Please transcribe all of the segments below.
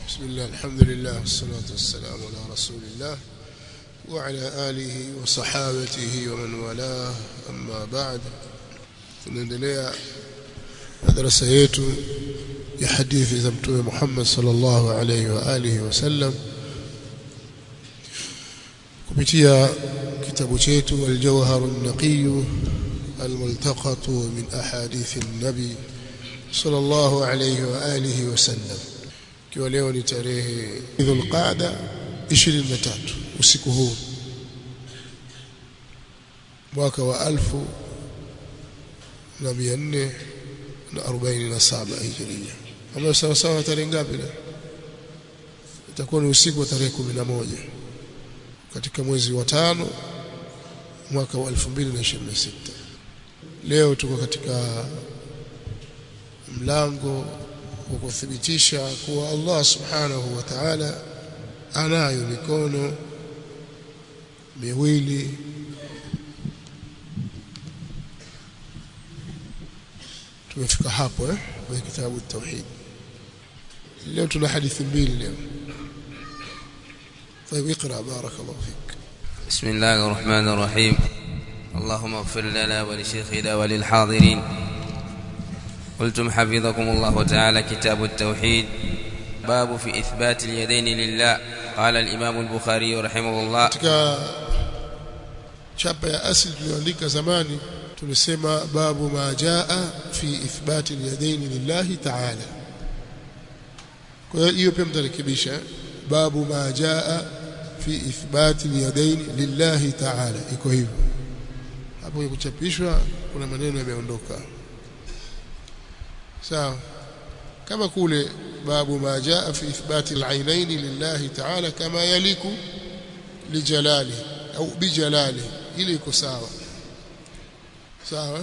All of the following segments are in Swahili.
بسم الله الحمد لله والصلاة والسلام على رسول الله وعلى آله وصحابته ومن والاه أما بعد tunaendelea na darasa yetu ya hadithi za mtume Muhammad sallallahu alayhi wa alihi wasallam kupitia kitabu chetu al-Jawhar an-Naqiy al-multaqat min ahadith an-nabi sallallahu alayhi wa alihi wasallam ikiwa leo ni tarehe Dhulqaada 23 usiku huu mwaka wa alfu na mia nne na arobaini na saba hijiria ambayo sawa sawa tarehe ngapi leo itakuwa ni usiku wa tarehe kumi na moja katika mwezi wa tano mwaka wa elfu mbili na ishirini na sita leo tuko katika mlango wa kuthibitisha kuwa Allah subhanahu wa ta'ala anayo mikono miwili tumefika hapo eh kwenye kitabu tauhid leo tuna hadithi mbili leo طيب اقرا بارك الله فيك بسم الله الرحمن الرحيم اللهم اغفر لنا ولشيخنا وللحاضرين قلتم حفظكم الله تعالى كتاب التوحيد باب في إثبات اليدين لله قال الإمام البخاري رحمه الله katika chapa ya asili tuliyoandika zamani tulisema babu ma jaa fi ithbati alyadaini lillahi ta'ala kwa hiyo hiyo pia mtarekebisha babu ma jaa fi ithbati alyadaini lillahi ta'ala iko hivyo hapo kuchapishwa kuna maneno yameondoka sawa kama kule babu ma jaa fi ithbati alainaini lillahi ta'ala kama yaliku lijalali au bijalali ili iko sawa sawa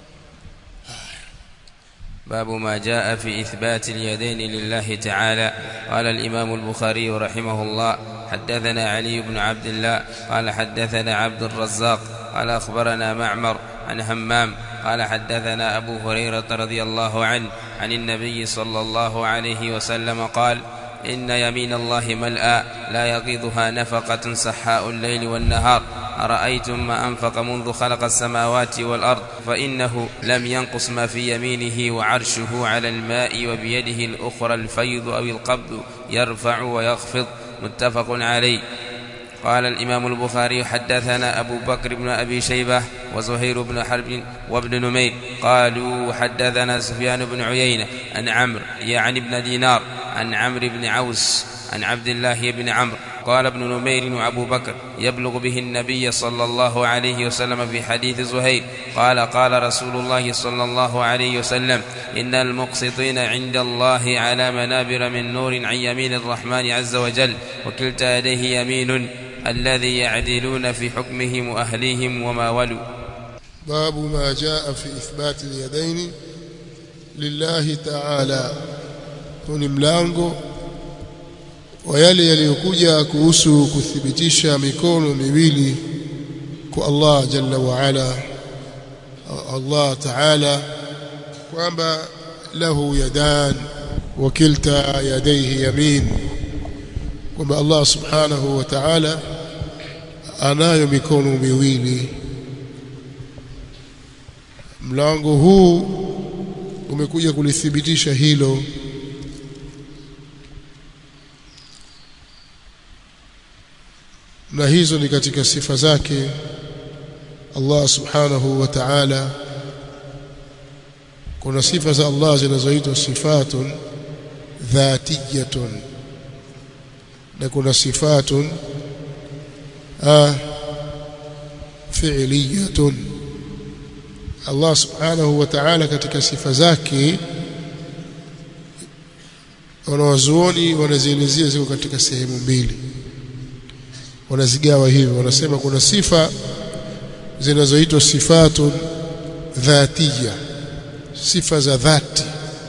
باب ما جاء في إثبات اليدين لله تعالى قال الإمام البخاري رحمه الله حدثنا علي بن عبد الله قال حدثنا عبد الرزاق قال أخبرنا معمر عن همام قال حدثنا أبو هريرة رضي الله عنه عن النبي صلى الله عليه وسلم قال إن يمين الله ملأى لا يغيضها نفقة سحاء الليل والنهار أرأيتم ما أنفق منذ خلق السماوات والأرض فإنه لم ينقص ما في يمينه وعرشه على الماء وبيده الأخرى الفيض أو القبض يرفع ويخفض متفق عليه قال الإمام البخاري حدثنا أبو بكر بن أبي شيبة وزهير بن حرب وابن نمير قالوا حدثنا سفيان بن عيينة عن عمرو يعني بن دينار عن عمرو بن عوس عن عبد الله بن عمرو قال ابن نمير وابو بكر يبلغ به النبي صلى الله عليه وسلم في حديث زهير قال قال رسول الله صلى الله عليه وسلم ان المقسطين عند الله على منابر من نور عن يمين الرحمن عز وجل وكلتا يديه يمين الذي يعدلون في حكمهم واهليهم وما ولوا باب ما جاء في إثبات اليدين لله تعالى ni mlango wa yale yaliyokuja kuhusu kuthibitisha mikono miwili kwa Allah jalla wa ala Allah ta'ala kwamba lahu yadan wa kilta yadayhi yamin kwamba Allah subhanahu wa ta'ala anayo mikono miwili mlango huu umekuja kulithibitisha hilo na hizo ni katika sifa zake Allah subhanahu wa ta'ala kuna sifa za Allah zinazoitwa sifatun dhatiyatun na kuna sifatun ah fi'liyatun Allah subhanahu wa ta'ala katika sifa zake wanawazuoni wanazielezea ziko katika sehemu mbili wanazigawa hivyo wanasema kuna sifa zinazoitwa sifatun dhatiya sifa za dhati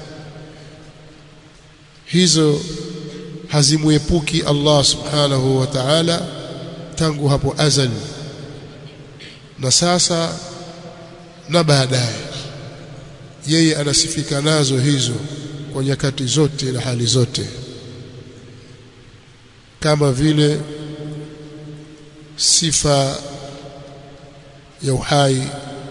hizo hazimuepuki Allah subhanahu wa ta'ala tangu hapo azali na sasa na baadaye yeye anasifika nazo hizo kwa nyakati zote na hali zote kama vile sifa ya uhai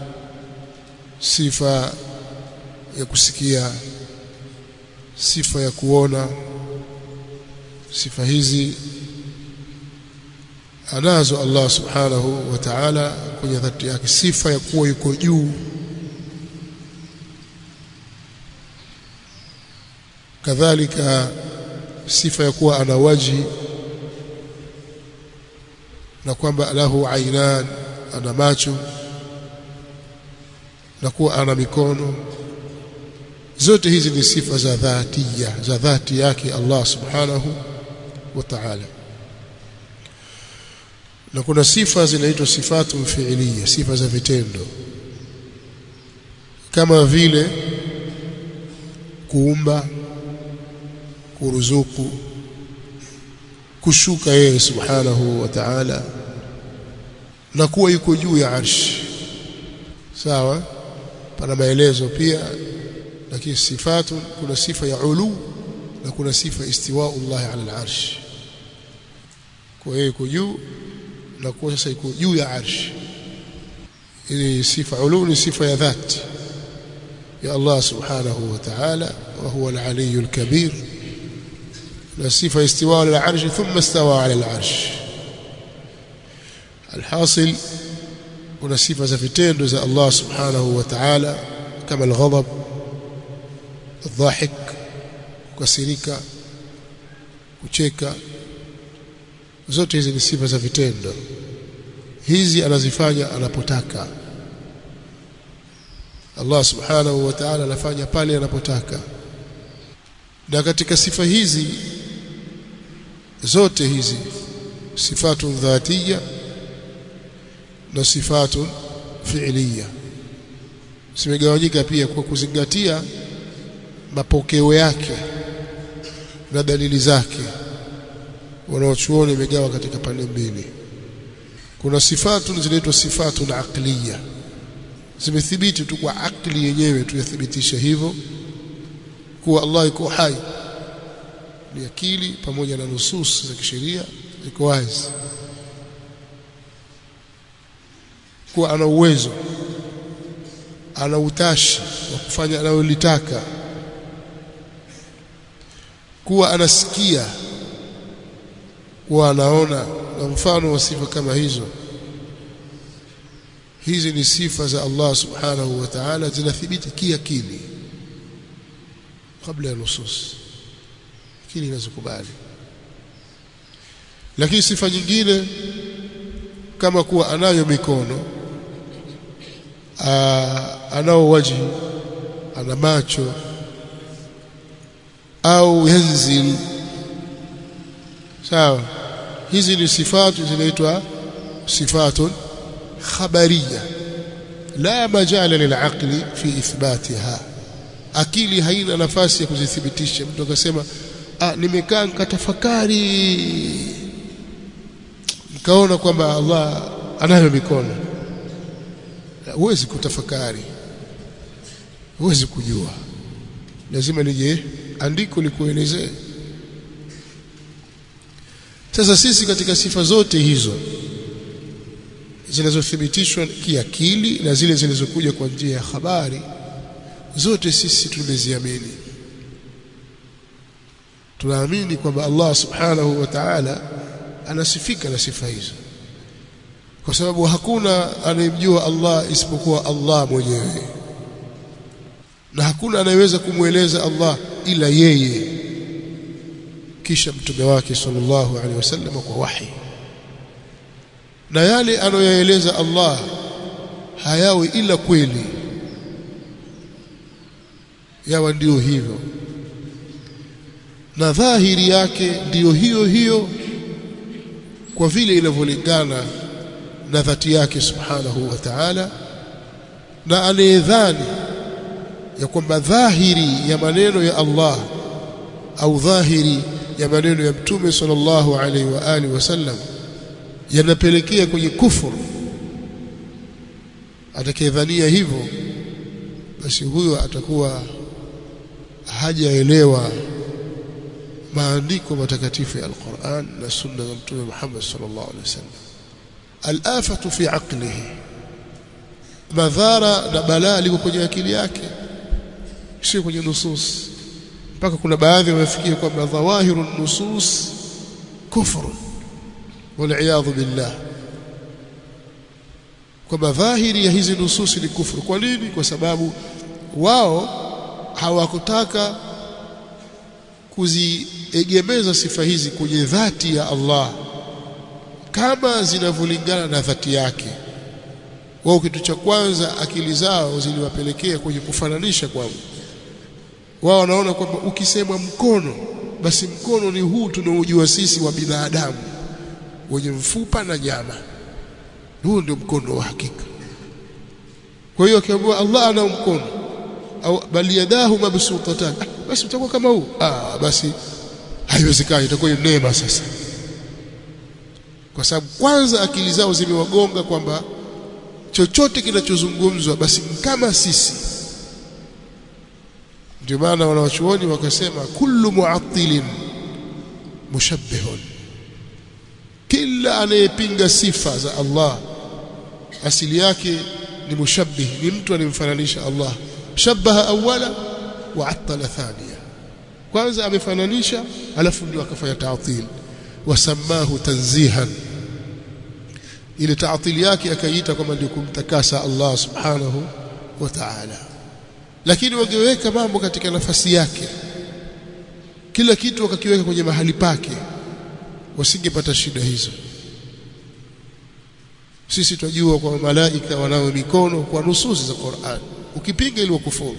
sifa ya kusikia sifa ya kuona sifa hizi anazo Allah subhanahu wa ta'ala kwenye dhati yake sifa ya kuwa yuko juu kadhalika sifa ya kuwa ana waji na kwamba lahu ainan ana macho na kuwa ana mikono zote hizi ni sifa za dhatia za dhati yake Allah subhanahu wa ta'ala na kuna sifa zinaitwa sifatu fi'liya sifa za vitendo kama vile kuumba kuruzuku kushuka yeye subhanahu wa ta'ala na kuwa yuko juu ya arshi sawa pana maelezo pia lakini sifatu kuna sifa ya ulu na kuna sifa istiwa'u Allah ala al-arsh kwa hiyo yuko juu na kuwa sasa yuko juu ya arshi hii sifa ulu ni sifa ya dhati ya Allah subhanahu wa ta'ala wa huwa al-aliyyul kabir na sifa istiwa ala al-arsh thumma istawa ala al-arsh alhasil kuna sifa za vitendo za Allah subhanahu wa ta'ala kama al-ghadab الضاحك kukasirika kucheka zote hizi ni sifa za vitendo hizi anazifanya anapotaka Allah subhanahu wa ta'ala anafanya pale anapotaka na katika sifa hizi zote hizi sifatun dhatiya na sifatun fi'liya zimegawanyika pia kwa kuzingatia mapokeo yake na dalili zake wanaochuoni imegawa katika pande mbili kuna sifatu zinaitwa sifatu na aqliya zimethibiti tu kwa akli yenyewe tuyathibitisha hivyo kuwa Allah yuko hai ni akili pamoja na nusus za kisheria ziko wazi kuwa ana uwezo ana utashi wa kufanya analolitaka kuwa anasikia kuwa anaona na mfano wa sifa kama hizo hizi ni sifa za Allah subhanahu wa ta'ala zinathibiti kiakili kabla ya nusus akili inazokubali lakini sifa nyingine kama kuwa anayo mikono aa, anao waji ana macho au yanzil sawa hizi ni sifatu zinaitwa sifatun khabariya la majala lilaqli fi ithbatiha akili haina nafasi ya kuzithibitisha mtu akasema ah nimekaa nikatafakari nikaona kwamba Allah anayo mikono huwezi kutafakari huwezi kujua lazima lije andiko likuelezee sasa sisi katika sifa zote hizo zinazothibitishwa kiakili na zile zilizokuja kwa njia ya habari zote sisi tumeziamini tunaamini kwamba Allah subhanahu wa ta'ala anasifika na sifa hizo kwa sababu hakuna anayemjua Allah isipokuwa Allah mwenyewe na hakuna anayeweza kumweleza Allah ila yeye kisha mtume wake sallallahu alaihi wasallam kwa wahi na yale anayoyaeleza Allah hayawi ila kweli yawa ndio hivyo na dhahiri yake ndiyo hiyo hiyo kwa vile inavyolingana na dhati yake subhanahu wa ta'ala na anayedhani ya kwamba dhahiri ya maneno ya Allah au dhahiri ya maneno ya mtume sallallahu alaihi wa alihi wasallam yanapelekea kwenye kufuru atakayedhania hivyo basi huyo atakuwa hajaelewa maandiko matakatifu ya Al-Qur'an na sunna za Mtume Muhammad sallallahu alaihi wasallam al-afatu fi aqlihi madhara na balaa liko kwenye akili yake sio kwenye nusus mpaka kuna baadhi wamefikia kwamba dhawahiru nusus kufru wal billah kwamba dhahiri ya hizi nususi ni kufuru kwa nini kwa sababu wao hawakutaka kuziegemeza sifa hizi kwenye dhati ya Allah kama zinavyolingana na dhati yake wao kitu cha kwanza akili zao ziliwapelekea kwenye kufananisha kwamba wao wanaona kwamba ukisema mkono basi mkono ni huu tunaojua sisi wa binadamu wenye mfupa na nyama huu ndio mkono wa hakika kwa hiyo akiambiwa Allah ana mkono au bali yadahu mabsutatan ah, basi utakuwa kama huu ah basi haiwezekani itakuwa ni neema sasa kwa sababu kwanza akili zao zimewagonga kwamba chochote kinachozungumzwa basi kama sisi ndio maana wanawachuoni wakasema kullu mu'attilin mushabbihun kila anayepinga sifa za Allah asili yake ni mushabbih ni mtu anemfananisha Allah shabbaha awwala wa attala thaniya kwanza amefananisha alafu ndio akafanya ta'til wasamahu tanzihan ile ta'til yake akaiita kama ndio kumtakasa Allah subhanahu wa ta'ala lakini wangeweka mambo katika nafasi yake kila kitu wakakiweka kwenye mahali pake wasingepata shida hizo sisi tunajua kwa malaika wanao mikono kwa nususi za Qur'an ukipinga ile kufuru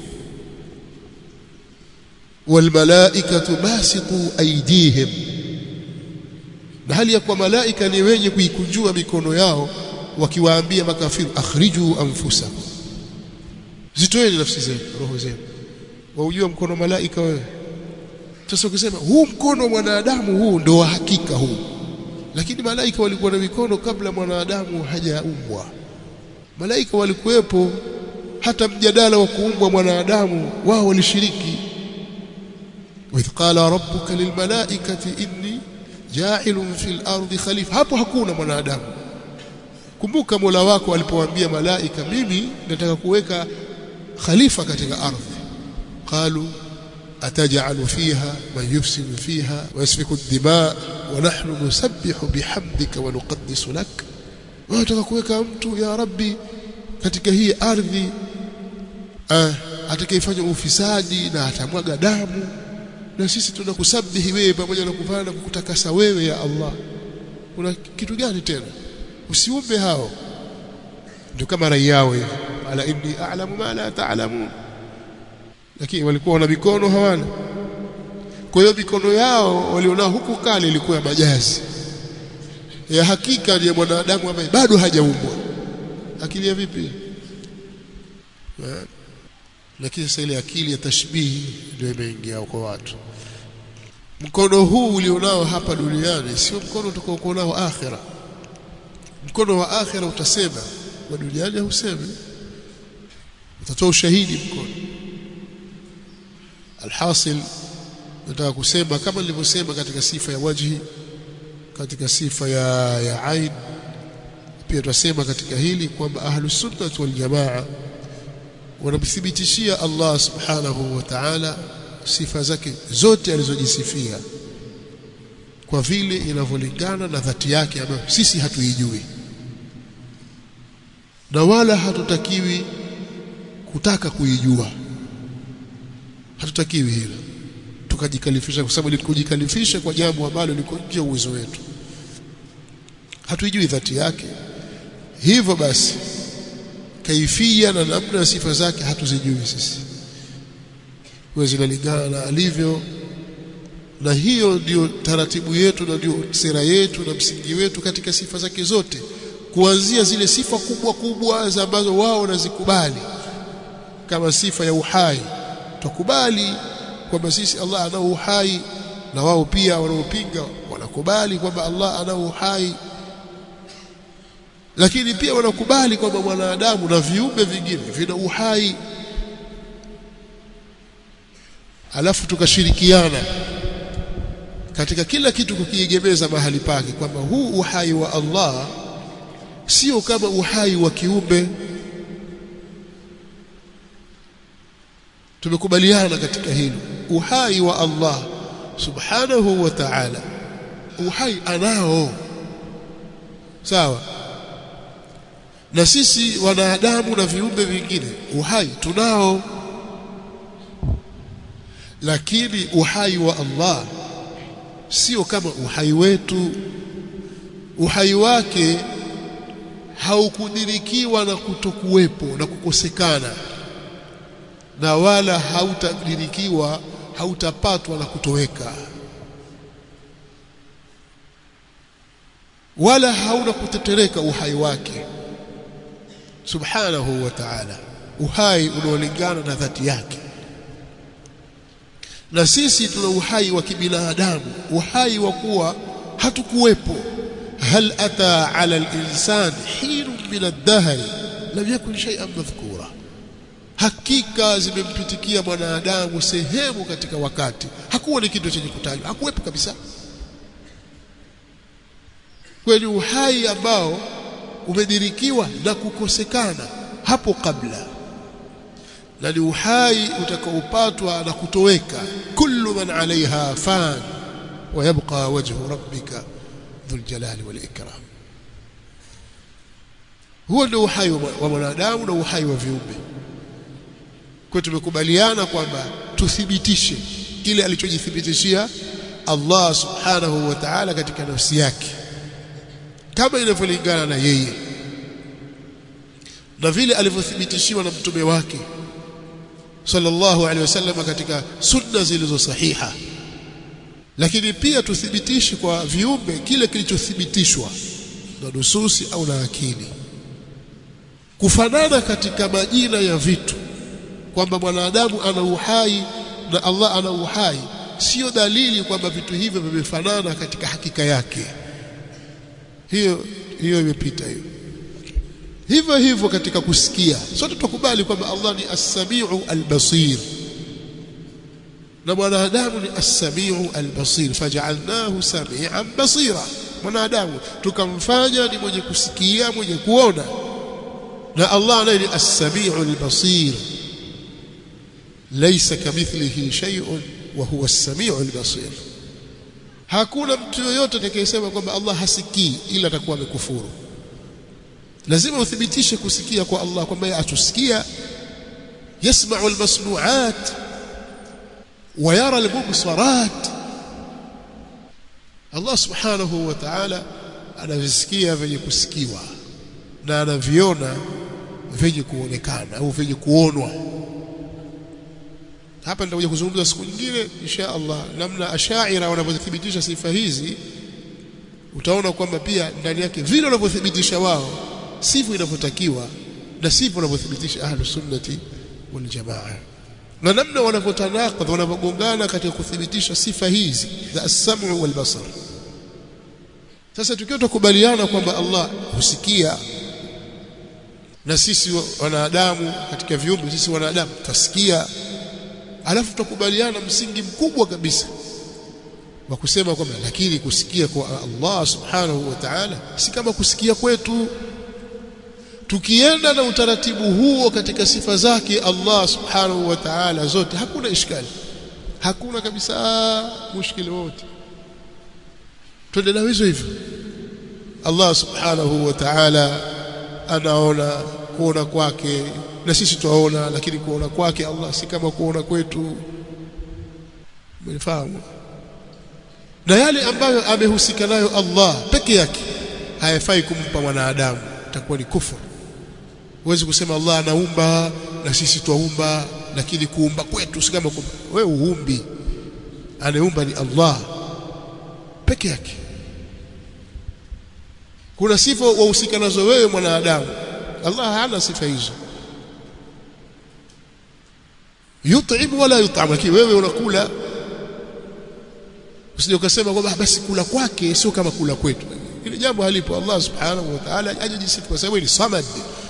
walmalaikatu basitu aydihim na hali ya kwa malaika ni wenye kuikunjua mikono yao wakiwaambia makafiru akhriju anfusakum zitoeni nafsi zenu roho zenu waujua mkono malaika wewe sasa ukisema huu mkono wa mwanadamu huu ndo wa hakika huu lakini malaika walikuwa na mikono kabla mwanadamu hajaumbwa malaika walikuwepo hata mjadala wa kuumbwa mwanadamu wao walishiriki wa idh qala rabbuka lilmalaikati inni ja'ilun fil ardi khalifa hapo hakuna mwanadamu kumbuka Mola wako alipowaambia malaika mimi nataka kuweka khalifa katika ardhi qalu أتجعل فيها من يفسد فيها ويسفك الدماء ونحن نسبح بحمدك ونقدس لك wataka kuweka mtu ya rabbi katika hii ardhi ah, atakayefanya ufisadi na atamwaga damu na sisi tunakusabihi wewe pamoja na kufanya na kukutakasa wewe ya Allah kuna kitu gani tena usiumbe hao ndio kama rai yao hivi ala inni a'lamu ma la ta'lamun lakini walikuwa wana mikono hawana kwa hiyo mikono yao walionao huku kale ilikuwa ya majazi ya hakika ni ya mwanadamu ambaye bado hajaumbwa akili ya vipi lakini sasa ile akili ya tashbihi ndio imeingia kwa watu mkono huu ulionao hapa duniani sio mkono utakaokuwa nao akhira mkono wa akhira utasema wa duniani hausemi utatoa ushahidi mkono alhasil nataka kusema kama nilivyosema katika sifa ya wajhi katika sifa ya ya ain pia tutasema katika hili kwamba ahlus sunnah wal jamaa wanamthibitishia Allah subhanahu wa ta'ala sifa zake zote alizojisifia kwa vile inavyolingana na dhati yake ambayo sisi hatuijui na wala hatutakiwi kutaka kuijua hatutakiwi hilo tukajikalifisha kwa sababu kujikalifisha kwa jambo ambalo liko nje uwezo wetu hatuijui dhati yake hivyo basi kaifia na namna ya sifa zake hatuzijui sisi huwa zinalingana na alivyo na hiyo ndio taratibu yetu na ndio sera yetu na msingi wetu katika sifa zake zote kuanzia zile sifa kubwa kubwa ambazo wao wanazikubali kama sifa ya uhai tukubali kwamba sisi Allah ana uhai na wao pia wanaopinga wanakubali kwamba Allah ana uhai lakini pia wanakubali kwamba mwanadamu na viumbe vingine vina uhai alafu tukashirikiana katika kila kitu kukiegemeza mahali pake kwamba huu uhai wa Allah sio kama uhai wa kiumbe tumekubaliana katika hilo uhai wa Allah subhanahu wa ta'ala uhai anao sawa na sisi wanadamu na viumbe vingine uhai tunao lakini uhai wa Allah sio kama uhai wetu uhai wake haukudirikiwa na kutokuwepo na kukosekana na wala hautadirikiwa hautapatwa na kutoweka wala hauna kutetereka uhai wake subhanahu wa ta'ala uhai unaolingana na dhati yake na sisi tuna uhai wa kibinadamu uhai wa kuwa hatukuwepo hal ata ala al-insan hin min ad-dahr lam yakun shay'an madhkura hakika zimempitikia mwanadamu sehemu katika wakati hakuwa ni kitu chenye kutajwa hakuwepo kabisa kweli uhai ambao umedirikiwa na kukosekana hapo kabla na ni uhai utakaopatwa na kutoweka kullu man alaiha fan wa yabqa wajhu rabbika dhul jalali wal ikram huo ndio uhai wa mwanadamu na uhai wa viumbe kwa tumekubaliana kwamba tuthibitishe kile alichojithibitishia Allah subhanahu wa ta'ala katika nafsi yake kama inavyolingana na yeye na vile alivyothibitishiwa na mtume wake sallallahu alaihi wasallam katika sunna zilizo sahiha lakini pia tuthibitishe kwa viumbe kile kilichothibitishwa na nususi au na akili kufanana katika majina ya vitu kwamba mwanadamu ana uhai na Allah ana uhai sio dalili kwamba vitu hivyo vimefanana katika hakika yake hiyo hiyo imepita hiyo hivyo hivyo katika kusikia sote tukubali kwamba Allah ni as-sami'u al-basir na mwanadamu ni as-sami'u al-basir faj'alnahu sami'an basira mwanadamu tukamfanya ni mwenye kusikia mwenye kuona na Allah naye ni as-sami'u al-basir laysa kamithlihi shay'un wa huwa as-sami'u al-basir hakuna mtu yoyote atakayesema kwamba Allah hasikii ila atakuwa amekufuru lazima uthibitishe kusikia kwa Allah kwamba yeye atusikia yasma'u al-masnu'at wa yara al-mubsarat Allah subhanahu wa ta'ala anavisikia vyenye kusikiwa na anaviona vyenye kuonekana au vyenye kuonwa hapa nitakuja kuzungumza siku nyingine insha Allah namna ashaira wanavyothibitisha sifa hizi utaona kwamba pia ndani yake vile wanavyothibitisha wao sivyo inavyotakiwa na sivyo wanavyothibitisha ahlu sunnati wal jamaa na namna wanavyotanakadha wanavyogongana katika kuthibitisha sifa hizi za as-sam'u wal basar sasa tukiwa tukubaliana kwamba Allah husikia na sisi wanadamu katika viumbe sisi wanadamu tasikia alafu tutakubaliana msingi mkubwa kabisa wa kusema kwamba lakini kusikia kwa Allah subhanahu wa ta'ala si kama kusikia kwetu tukienda na utaratibu huo katika sifa zake Allah subhanahu wa ta'ala zote hakuna ishkali hakuna kabisa mushkili wote twende na hizo hivyo Allah subhanahu wa ta'ala anaona kuona kwake na sisi tuwaona lakini kuona kwake Allah si kama kuona kwetu umefahamu na yale ambayo amehusika nayo Allah peke yake hayafai kumpa mwanadamu itakuwa ni kufuru huwezi kusema Allah anaumba na sisi twaumba lakini kuumba kwetu si kama kuumba wewe uumbi anayeumba ni Allah peke yake kuna sifa wahusika nazo wewe mwanadamu Allah hana sifa hizo yut'im wala yut'am lakini wewe unakula usije ukasema kwamba basi kula kwake sio kama kula kwetu ile jambo halipo Allah subhanahu wa ta'ala hajajisifu kwa sababu ni samad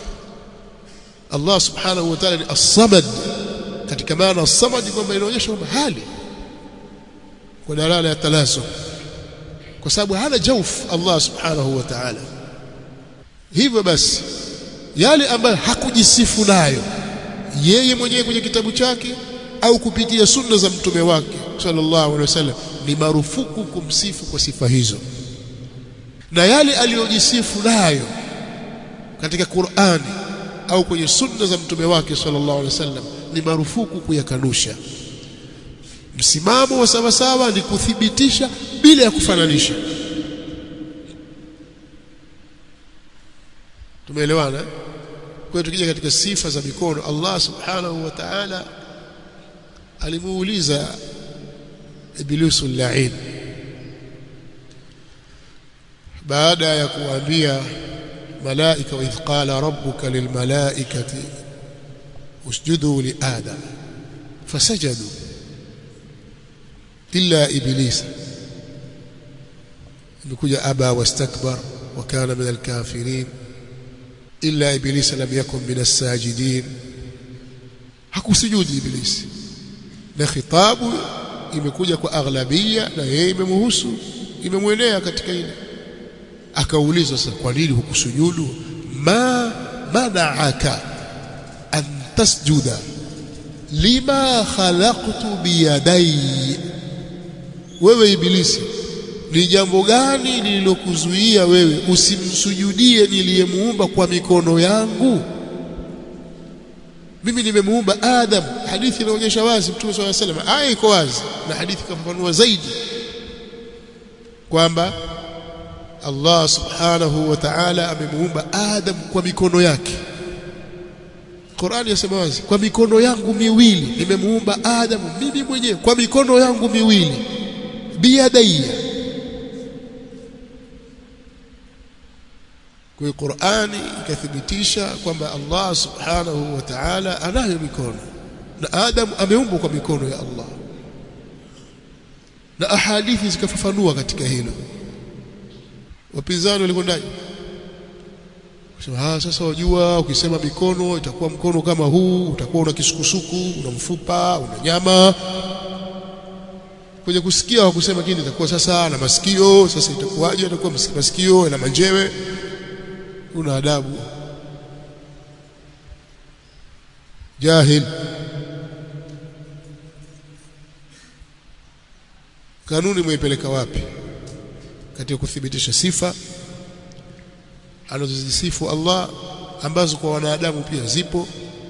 Allah subhanahu wa ta'ala ni as-samad katika maana as-samad kwamba inaonyesha kwamba hali kwa dalala ya talaso kwa sababu hana jauf Allah subhanahu wa ta'ala hivyo basi yale ambayo hakujisifu nayo yeye mwenyewe kwenye kitabu chake au kupitia sunna za mtume wake sallallahu alaihi wasallam ni marufuku kumsifu kwa sifa hizo na yale aliyojisifu nayo katika Qur'ani au kwenye sunna za mtume wake sallallahu alaihi wasallam ni marufuku kuyakanusha msimamo wa sawasawa ni kuthibitisha bila ya kufananisha tumeelewana kwa tukija katika sifa za mikono Allah subhanahu wa ta'ala alimuuliza iblisu la'in baada ya kuambia malaika wa idh qala rabbuka lilmalaikati usjudu li adam fasajadu illa iblisa imekuja aba wastakbar wa kana min alkafirin illa iblisa lam yakun min as-sajidin hakusujudi iblisi na khitabu imekuja kwa aghlabia na yeye imemhusu imemwenea katika ile akaulizwa sasa kwa nini hukusujudu ma mana'aka an tasjuda lima khalaqtu biyadai wewe ibilisi ni jambo gani lililokuzuia wewe usimsujudie niliyemuumba kwa mikono yangu mimi nimemuumba Adam hadithi inaonyesha wazi Mtume swalla salam aya iko wazi na hadithi kafafanua zaidi kwamba Allah subhanahu wa ta'ala amemuumba Adam kwa mikono yake Qur'ani yasema wazi kwa mikono yangu miwili nimemuumba Adam mimi mwenyewe kwa mikono yangu miwili biyadaiya kwa Qur'ani ikathibitisha kwamba Allah subhanahu wa ta'ala anayo mikono na Adam ameumbwa kwa mikono ya Allah na ahadithi zikafafanua katika hilo wapinzani walikwendaje kusema ah sasa wajua ukisema mikono itakuwa mkono kama huu utakuwa una kisukusuku una mfupa una nyama kwenye kusikia hawakusema kini itakuwa sasa na masikio sasa itakuwaje itakuwa masikio na manjewe una adabu jahil kanuni mweipeleka wapi katika kuthibitisha sifa anazozisifu Allah ambazo kwa wanadamu pia zipo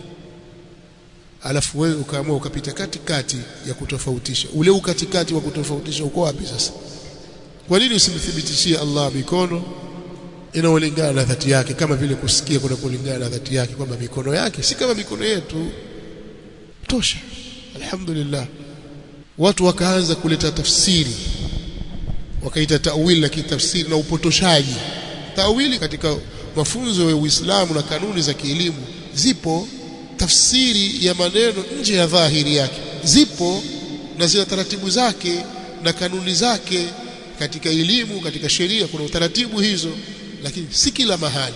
alafu wewe ukaamua ukapita katikati ya kutofautisha ule ukatikati wa kutofautisha uko wapi sasa kwa nini usimthibitishie Allah mikono inaolingana na dhati yake kama vile kusikia kuna kulingana na dhati yake kwamba mikono yake si kama mikono yetu tosha alhamdulillah watu wakaanza kuleta tafsiri wakaita tawili lakini tafsiri na upotoshaji tawili katika mafunzo ya Uislamu na kanuni za kielimu zipo tafsiri ya maneno nje ya dhahiri yake zipo na zina taratibu zake na kanuni zake katika elimu katika sheria kuna utaratibu hizo lakini si kila mahali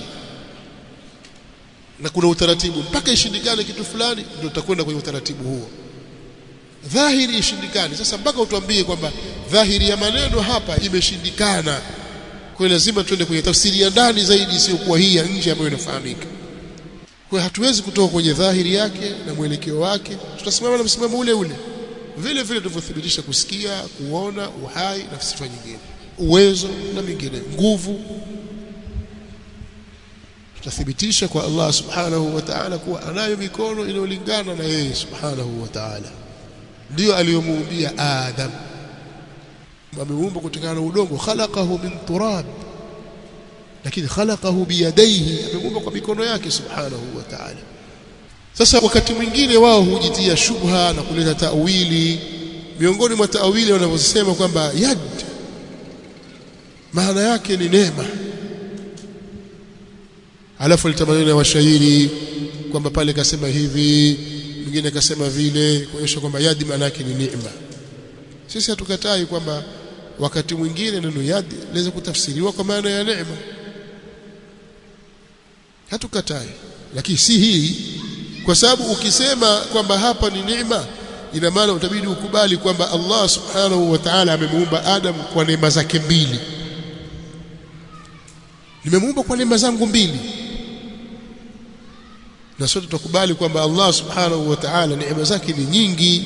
na kuna utaratibu mpaka ishindikane kitu fulani ndio utakwenda kwenye utaratibu huo dhahiri ishindikane sasa mpaka utuambie kwamba dhahiri ya maneno hapa imeshindikana kwa lazima tuende kwenye tafsiri ya ndani zaidi isiyokuwa hii ya nje ambayo inafahamika kwa hatuwezi kutoka kwenye dhahiri yake na mwelekeo wake tutasimama na msimamo ule ule vile vile tulivyothibitisha kusikia kuona uhai na sifa nyingine uwezo na mingine nguvu tutathibitisha kwa Allah subhanahu wa ta'ala kuwa anayo mikono inayolingana na yeye subhanahu wa ta'ala ndio aliyomuumbia Adam ameumba kutokana na udongo khalaqahu min turab lakini khalaqahu biyadaihi ameumba kwa mikono yake subhanahu wa ta'ala sasa wakati mwingine wao hujitia shubha na kuleta tawili miongoni mwa tawili wanavyosema kwamba yad maana yake ni neema alafu litamaneno ya washairi kwamba pale kasema hivi mwingine kasema vile kuonyesha kwamba yadi maana yake ni neema sisi hatukatai kwamba wakati mwingine neno yadi laweza kutafsiriwa kwa maana ya neema hatukatai lakini si hii kwa sababu ukisema kwamba hapa ni neema ina maana utabidi ukubali kwamba Allah subhanahu wa ta'ala amemuumba Adam kwa neema zake mbili nimemuumba kwa neema zangu mbili na sote tukubali kwamba Allah subhanahu wa ta'ala neema zake ni nyingi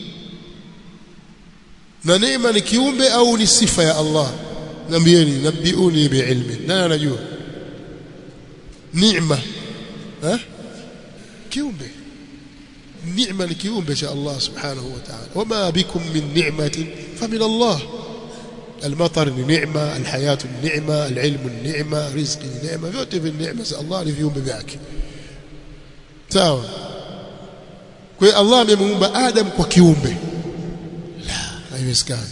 na neema ni kiumbe au ni sifa ya Allah nambieni nabiuni biilmi nani anajua neema eh kiumbe neema ni kiumbe cha Allah subhanahu wa ta'ala wama bikum min ni'matin famin Allah المطر نعمة الحياة النعمة العلم النعمة رزق النعمة vyote vya neema za Allah ni viumbe vyake sawa kwa hiyo Allah amemuumba Adam kwa kiumbe la haiwezekani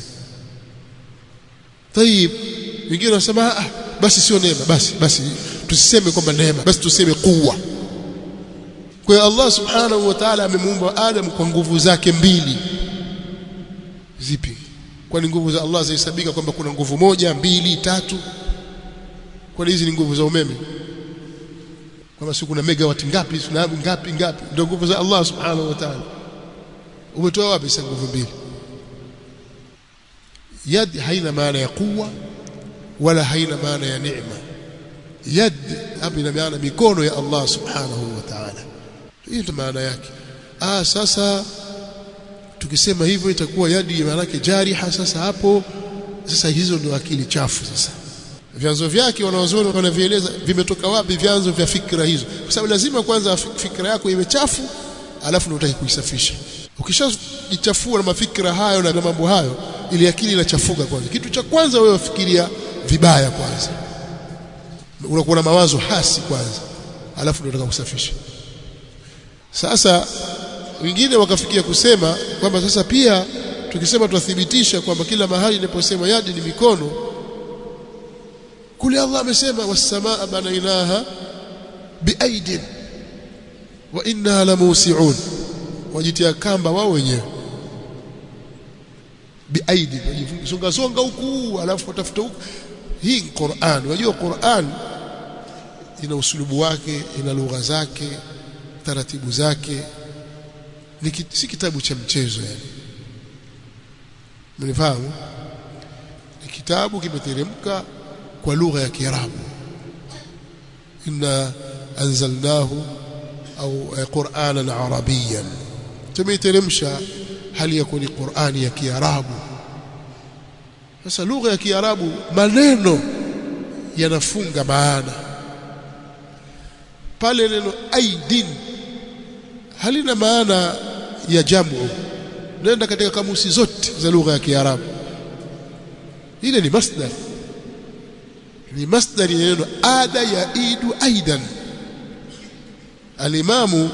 طيب wengine wanasema ah basi sio neema basi basi tusiseme kwamba neema basi tuseme kuwa kwa hiyo Allah subhanahu wa ta'ala amemuumba Adam kwa nguvu zake mbili zipi kwani nguvu za Allah zahesabika kwamba kuna nguvu moja mbili tatu kwani hizi ni nguvu za umeme kwamba si kuna megawati ngapi na ngapi ngapi ndio nguvu za Allah subhanahu wa ta'ala umetoa wapi sasa nguvu mbili yad haina maana ya kuwa wala haina maana ya neema yad hapa ina maana mikono ya Allah subhanahu wa ta'ala hiyo ndio maana yake ah sasa tukisema hivyo itakuwa yadi maana yake jariha sasa hapo sasa hizo ndio akili chafu sasa vyanzo vyake wanaozoni wanavieleza vimetoka wapi vyanzo vya fikra hizo kwa sababu lazima kwanza fikra yako iwe chafu alafu ndio utaki kuisafisha ukishajichafua na mafikra hayo na mambo hayo ili akili inachafuka kwanza kitu cha kwanza wewe fikiria vibaya kwanza unakuwa na mawazo hasi kwanza alafu ndio unataka kusafisha sasa wengine wakafikia kusema kwamba sasa pia tukisema tuthibitisha kwamba kila mahali inaposema yadi ni mikono kule Allah amesema was-samaa banainaha biaidin wa inna lamusiun wajitia kamba wao wenyewe biaidin songa songa huku alafu watafuta huku hii ni Qur'an unajua Qur'an ina usulubu wake ina lugha zake taratibu zake ni si kitabu cha mchezo yani mnifahamu ni kitabu kimeteremka kwa lugha ya Kiarabu inna anzalnahu au Qur'anan Arabiyan tumeteremsha hali ya kuni Qur'ani ya Kiarabu sasa lugha ya Kiarabu maneno yanafunga maana pale neno aidin halina maana ya jamu nenda katika kamusi zote za lugha ya Kiarabu ile ni masdar ni masdar ya neno ada ya idu aidan alimamu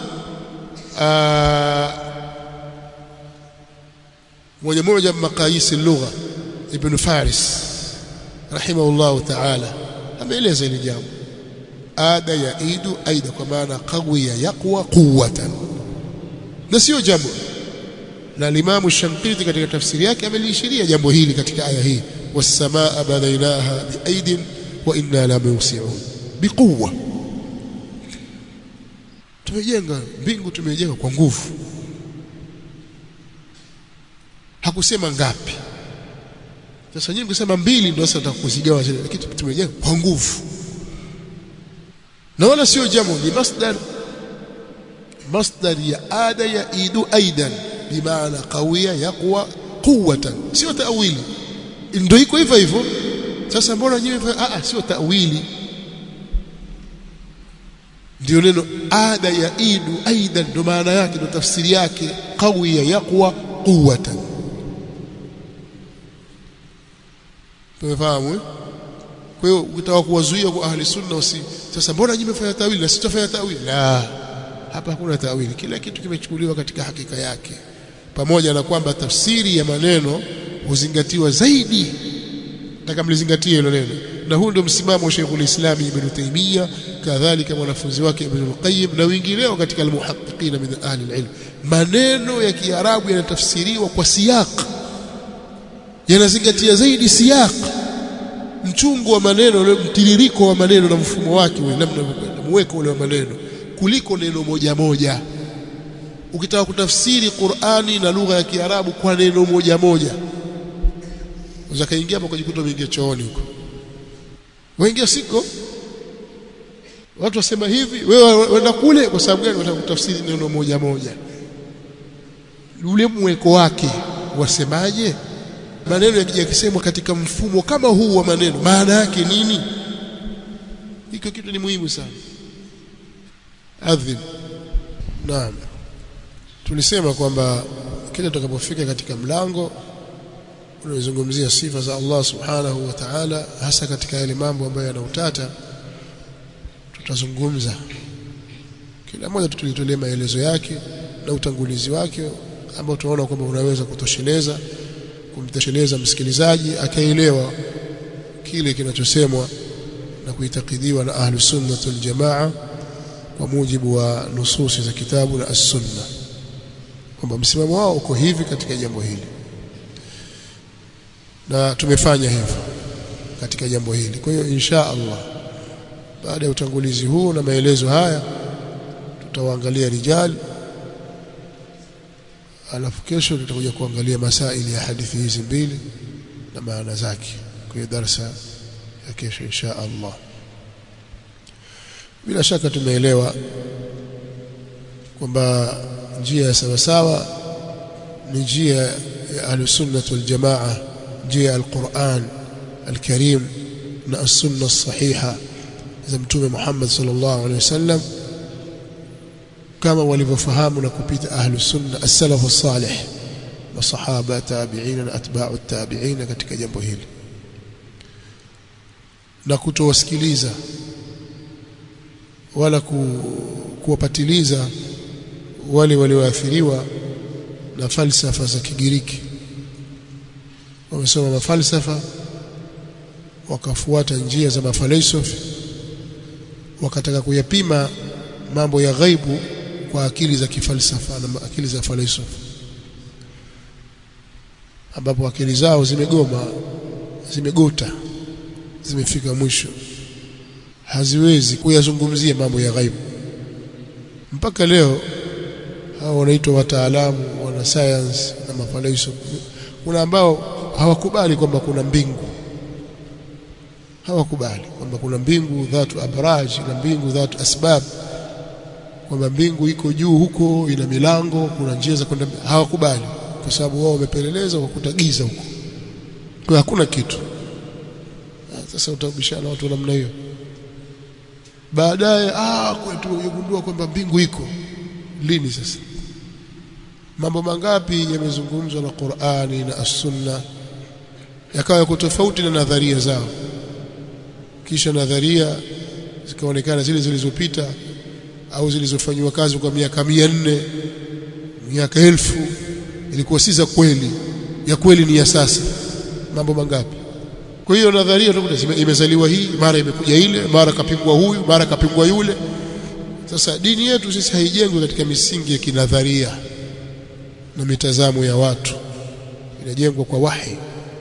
mwenye moja maqayis lugha ibn Faris rahimahullah ta'ala ameeleza ile jambo ada ya idu aida kwa maana qawiya yaqwa quwwatan na sio jambo na limamu Shankiti katika tafsiri yake ameliishiria jambo hili katika aya hii was-samaa banainaha biaidin wa inna la musiun biquwa tumejenga mbingu tumejenga kwa nguvu hakusema ngapi sasa nyinyi kusema mbili ndio sasa tutakuzigawa zile lakini tumejenga kwa nguvu na wala sio jambo ni masdar masdar ya ada ya idu aidan bimaana qawiya yaqwa quwwatan sio tawili ndio iko hivyo hivyo sasa mbona nyinyi a a sio tawili ndio neno ada ya idu aidan ndio maana yake ndio tafsiri yake qawiya yaqwa quwwatan tumefahamu kwa hiyo ukitaka kuwazuia kwa ahli sunna usi sasa mbona nyinyi mmefanya tawili na sitafanya tawili la hapa hakuna tawili kila kitu kimechukuliwa katika hakika yake pamoja na kwamba tafsiri ya maneno huzingatiwa zaidi nataka mlizingatie hilo neno na huu ndio msimamo wa Sheikhul Islam Ibn Taymiyyah kadhalika mwanafunzi wake Ibn al-Qayyim na wengineo katika al-muhaqqiqin min ahli al-ilm maneno ya Kiarabu yanatafsiriwa kwa siyaq yanazingatia zaidi siyaq mchungu wa maneno mtiririko wa maneno na mfumo wake ule namna unavyokwenda muweko ule wa maneno kuliko neno moja moja ukitaka kutafsiri Qur'ani na lugha ya Kiarabu kwa neno moja moja unaweza kaingia hapo kujikuta umeingia chooni huko waingia siko watu wasema hivi wewe wenda kule kwa sababu gani wataka kutafsiri neno moja moja ule mweko wake wasemaje maneno yakisemwa katika mfumo kama huu wa maneno maana yake nini hiko kitu ni muhimu sana adhim naam tulisema kwamba kila tutakapofika katika mlango unazungumzia sifa za Allah subhanahu wa ta'ala hasa katika yale mambo ambayo yana utata tutazungumza kila mmoja tutulitolee maelezo yake na utangulizi wake ambao tunaona kwamba unaweza kutosheleza kumtosheleza msikilizaji akaelewa kile kinachosemwa na kuitakidiwa na ahlu sunnah wal jamaa kwa mujibu wa nususi za kitabu na as-sunna kwamba msimamo wao uko hivi katika jambo hili na tumefanya hivyo katika jambo hili kwa hiyo insha Allah baada ya utangulizi huu na maelezo haya tutawaangalia rijal alafu kesho tutakuja kuangalia masaili ya hadithi hizi mbili na maana zake kwa darasa ya kesho insha Allah bila shaka tumeelewa kwamba njia ya sawasawa ni njia ya ahlusunnah waljamaa njia ya alquran alkarim na as-sunna sahiha za mtume Muhammad sallallahu alaihi wasallam kama walivyofahamu na kupita ahlu sunna as-salaf as-salih masahaba tabi'in na atba'u tabi'in katika jambo hili na kutowasikiliza wala ku, kuwapatiliza wale walioathiriwa na falsafa za Kigiriki wamesoma mafalsafa wakafuata njia za mafalsafa wakataka kuyapima mambo ya ghaibu kwa akili za kifalsafa na akili za falsafa ambapo akili zao zimegoma zimegota zimefika mwisho haziwezi kuyazungumzia mambo ya ghaibu mpaka leo hao wanaitwa wataalamu wana science na mafalsafa kuna ambao hawakubali kwamba kuna mbingu hawakubali kwamba kuna mbingu dhatu abraj na mbingu dhatu asbab kwamba mbingu iko juu huko ina milango kuna njia za kwenda hawakubali kwa sababu wao wamepeleleza wakuta giza huko kwa hakuna kitu sasa utabishana watu namna hiyo baadaye ah kwetu tumegundua kwamba mbingu iko lini sasa mambo mangapi yamezungumzwa na Qur'ani na As-Sunna yakawa yako tofauti na nadharia zao kisha nadharia zikaonekana zile zilizopita au zilizofanywa kazi kwa miaka mia nne miaka elfu ilikuwa si za kweli ya kweli ni ya sasa mambo mangapi kwa hiyo nadharia utakuta imezaliwa hii mara imekuja ile mara kapingwa huyu mara kapingwa yule sasa dini yetu sisi haijengwi katika misingi ya kinadharia na mitazamo ya watu inajengwa kwa wahi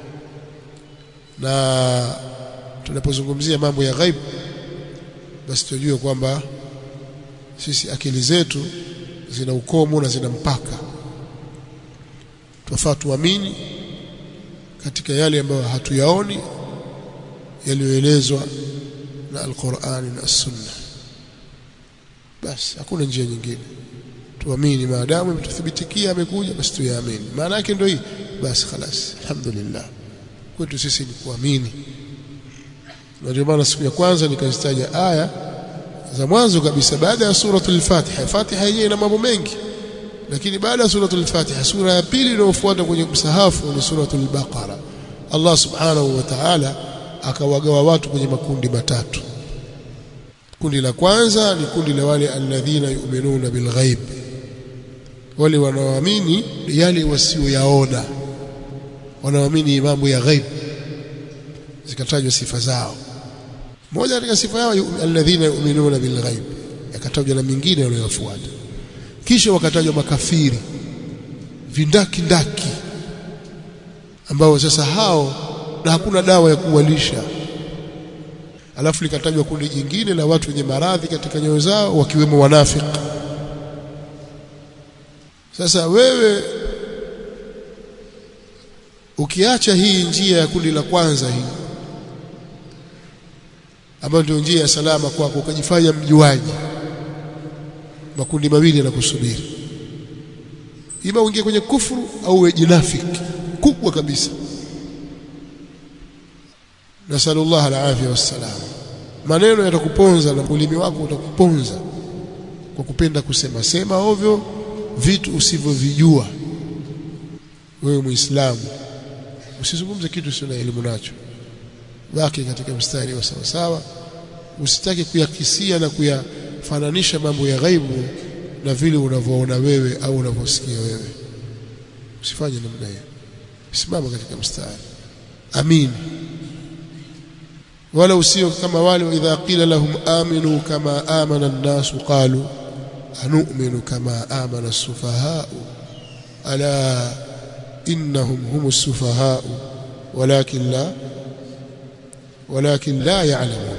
na tunapozungumzia mambo ya ghaib basi tujue kwamba sisi akili zetu zina ukomo na zina mpaka twafaa tuamini katika yale ambayo hatuyaoni yaliyoelezwa na Al-Qur'ani na As-Sunna basi hakuna njia nyingine tuamini maadamu imetuthibitikia amekuja basi tuyaamini maana yake ndio hii basi خلاص alhamdulillah kwetu sisi ni kuamini na ndio maana siku ya kwanza nikazitaja aya za mwanzo kabisa baada ya suratul Fatiha Fatiha yenyewe ina mambo mengi lakini baada ya suratul Fatiha sura ya pili inayofuata kwenye msahafu ni suratul Baqara Allah subhanahu wa ta'ala akawagawa watu kwenye makundi matatu kundi la kwanza ni kundi la wale alladhina yu'minuna bilghaib wale wanaoamini yale wasioyaona wanaoamini mambo ya ghaib zikatajwa sifa zao moja katika sifa yao alladhina yu'minuna bilghaib yakatajwa na mingine wanayofuata kisha wakatajwa makafiri vindaki ndaki ambao sasa hao na hakuna dawa ya kuwalisha alafu likatajwa kundi jingine la watu wenye maradhi katika nyoyo zao wakiwemo wanafiki sasa wewe ukiacha hii njia ya kundi la kwanza hii ambayo ndio njia ya salama kwako ukajifanya mjuaji makundi mawili yanakusubiri ima uingie kwenye kufuru au uwe jinafiki kubwa kabisa nasallallahu alafia wassalam maneno yatakuponza na ulimi wako utakuponza kwa kupenda kusema sema ovyo vitu usivyovijua wewe muislamu usizungumze kitu sio na elimu nacho baki katika mstari wa sawa sawa usitaki kuyakisia na kuyafananisha mambo ya ghaibu na vile unavyoona wewe au unavyosikia wewe usifanye namna hiyo simama katika mstari amin wala usio kama wale idha qila lahum aminu kama amana an-nas qalu anu'minu kama amana as-sufahaa ala innahum hum as-sufahaa walakin la walakin la ya'lamun